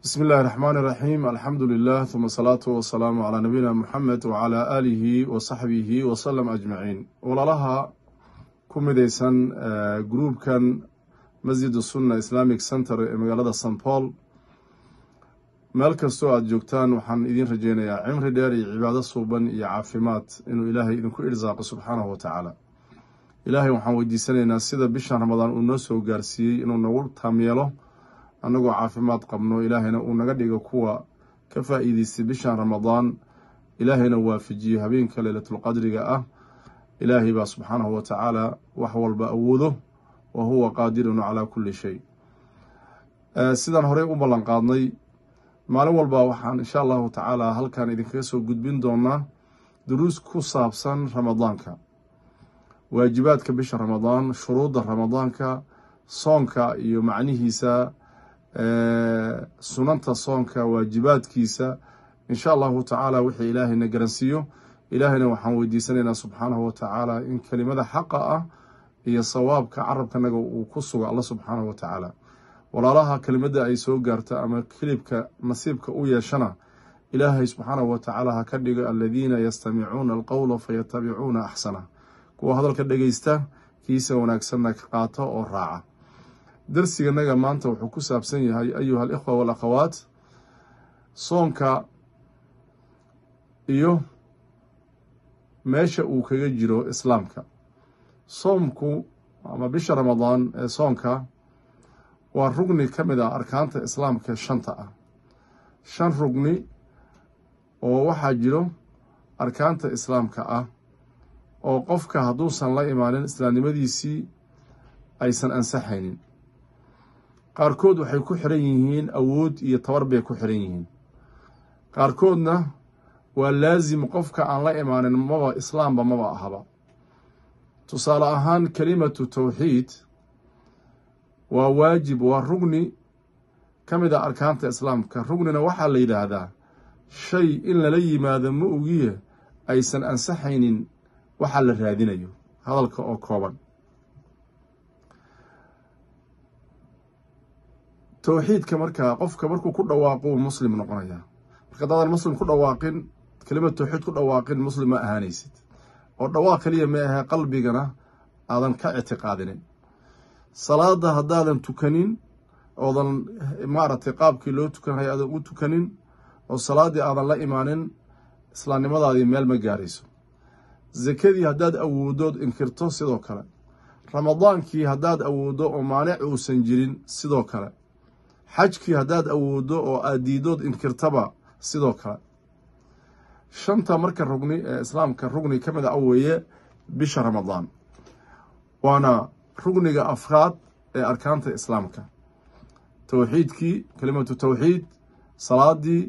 bismi illaahi raxmaani iraxiim alxamdu lilah uma asalaatu wasalaamu calaa nabiyina muxamed wacalaa aalihi wa saxbihi wasalam ajmaciin walaalaha ku midaysan gruubkan masjid sunna islamic center ee magaalada st paul meel kastoo aada joogtaan waxaan idiin rajeynayaa cimri dheer iyo cibaado suuban iyo caafimaad inuu ilaahay idinku irsaaqo subxaanahu wa tacaala ilaahay waxaan weydiisanaynaa sida bishan ramadaan uu noo soo gaarsiiyey inuu nagu taamyeelo annagoo caafimaad qabno ilaahayna uu naga dhigo kuwa ka faa'iideystay bishan ramadaan ilaahayna waafajiyo habeenka leylatulqadriga ah ilaahay baa subxaanahu wa tacaala wax walba awoodo wa huwa qaadirun calaa kulli shay sidaan horey u ballan qaadnay maalin walba waxaan insha allahu tacaala halkan idinkaga soo gudbin doonaa duruus ku saabsan ramadaanka waajibaadka bisha ramadaan shuruudda ramadaanka soonka iyo macnihiisa sunanta soonka waajibaadkiisa insha allahu tacaala wixii ilaahayna garansiiyo ilaahayna waxaan weydiisanaynaa subxaanahu wa tacaala in kelimada xaqa ah iyo sawaabka carabkanaga uu ku sugo alla subxaanahu wa tacaala walaalaha kelimadda ay soo gaarta ama kilibka nasiibka u yeeshana ilaahay subxaanahu wa tacaala ha ka dhigo aladiina yastamicuuna alqowla fayatabicuuna axsana kuwa hadalka dhegeysta kiisa wanaagsanna ka qaata oo raaca darsiganaga maanta wuxuu ku saabsan yahay ayuha alikhwa walakhawaat soonka iyo meesha uu kaga jiro islaamka soomku ama bisha ramadaan ee soonka waa rugni ka mid ah arkaanta islaamka shanta ah shan rugni oo waxaa jiro arkaanta islaamka ah oo qofka hadduusan la imaanin islaamnimadiisii aysan ansaxaynin qaarkood waxay ku xiran yihiin awood iyo tabar bay ku xiran yihiin qaarkoodna waa laasim qofka aan la imaanin maba islaamba maba ahaba tusaale ahaan kelimatu tawxiid waa waajib waa rugni ka mid a arkaanta islaamka rugnina waxaa la yidhaahdaa shay in lala yimaado ma ogiye aysan ansaxaynin waxaa la raadinayo hadalka oo kooban towxiidka markaa qofka markuu ku dhawaaqo uu muslim noqonayaa marka haddaadan muslim ku dhawaaqin kelimad towxiid ku dhawaaqin muslim ma ahaanaysid oo dhawaaq keliya ma ahee qalbigana aadan ka ictiqaadinin salaada haddaadan tukanin oodan maaragtay qaabkii loo tukanhay aadan u tukanin oo salaaddii aadan la imaanin islaamnimadaadii meel ma gaarayso sakadii haddaad awooddood inkirto sidoo kale ramadaankii haddaad awooddo oo maanic uusan jirin sidoo kale xajkii haddaad awooddo oo aad diidood inkirtaba sidoo kale shanta marka rugni ee islaamka rugni ka mid a weeye bisha ramadaan waana rugniga afraad ee arkaanta islaamka towxiidkii kelimatu towxiid salaadii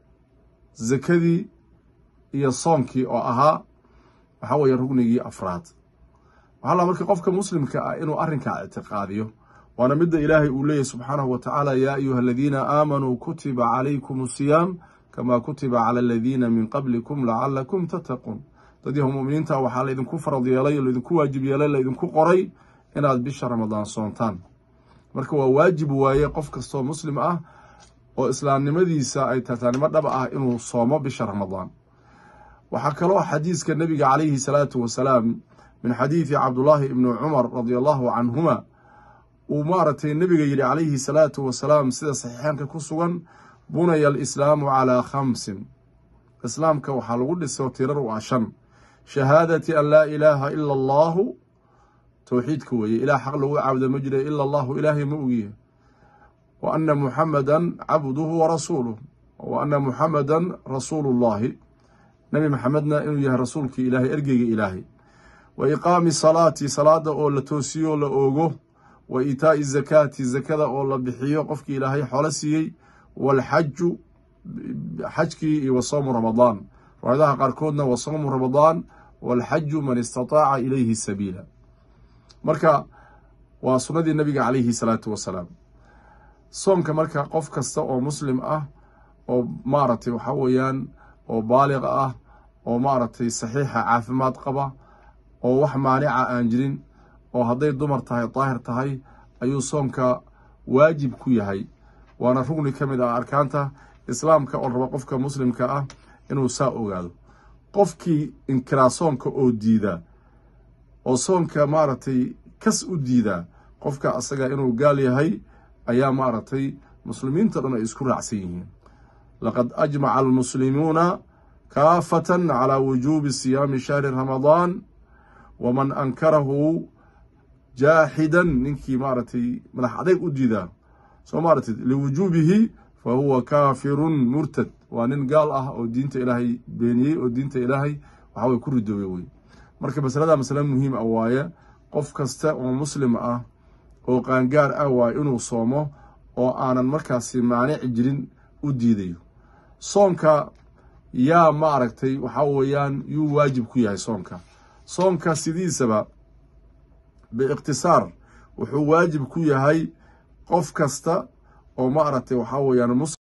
sakadii iyo soonkii oo ahaa waxaa weeye rugnigii afraad waxaa la marka qofka muslimka ah inuu arrinkaa ictiqaadiyo waana midda ilaahay uu leeyahy subxaanahu wa tacaala yaa ayuha aladiina aamanuu kutiba calaykum asiyaam kamaa kutiba cala aladiina min qablikum lacalakum tattaquun dad yahu muminiinta waxaa laydinku farad yeelay laydinku waajib yeelay laydinku qoray inaad bisha ramadaan soontaan marka waa waajib waaye qof kastoo muslim ah oo islaamnimadiisa ay tartaanimo dhab ah inuu soomo bisha ramadaan waxaa kaloo xadiiska nebiga calayhi salaatu wasalaam min xadiidi cabdullaahi ibni cumar radia allahu canhuma uu maaragtay nebiga yidhi calayhi salaatu wasalaam sida saxiixaanka ku sugan bunaya alislaamu calaa khamsin islaamka waxaa lagu dhiso tirar u ah shan shahaadati an laa ilaaha ila allaahu towxiidka weeye ilaah xaq lagu caabuda ma jira ila allahu ilaahay ma ogiye wa ana muxamadan cabduhu wa rasuuluh wa ana muxamadan rasuulu llahi nebi maxamedna inuu yahay rasuulkii ilaahay ergeyga ilaahay wa iqaami salaati salaada oo la toosiyo la oogo wa iitaa'i zakaati zakada oo la bixiyo qofkii ilaahay xoolo siiyey waalxaju xajkii iyo wa soomu ramadaan riwaayadaha qaarkoodna wa soomu ramadaan waalxaju man istataaca ilayhi sabiila marka waa sunnadii nebiga calayhi salaatu wasalaam soomka marka qof kasta oo muslim ah oo maaragtay waxaa weeyaan oo baaliq ah oo maaragtay saxiixa caafimaad qaba oo wax maanica aan jirin oo hadday dumar tahay daahir tahay ayuu soomka waajib ku yahay waana rugni ka mid ah arkaanta islaamka oo raba qofka muslimka ah inuu saa ogaado qofkii inkiraa soonka oo diida oo soonka maaragtay kas u diidaa qofka asaga inuu gaal yahay ayaa maaragtay muslimiinta dhan ay isku raacsan yihiin laqad ajmaca almuslimuuna kaafatan calaa wujuubi siyaami shahri ramadaan waman ankarahu jaaxidan ninkii maaragtay madax adayg u diidaa soo maaratay liwujuubihi fa huwa kaafirun murtad waa nin gaal ah oo diinta ilaahay beeniyey oo diinta ilaahay waxa way ku ridoobay wey marka masalada masale muhiim ah waaye qof kasta oo muslim ah oo qaangaar ah waaye inuu soomo oo aanan markaasi maanici jirin u diidayo soonka yaa ma aragtay waxaa weeyaan yuu waajib ku yahay soonka soonka sidiisaba biikhtisaar wuxuu waajib ku yahay qof kasta oo ma aragtay waxaa weeyaan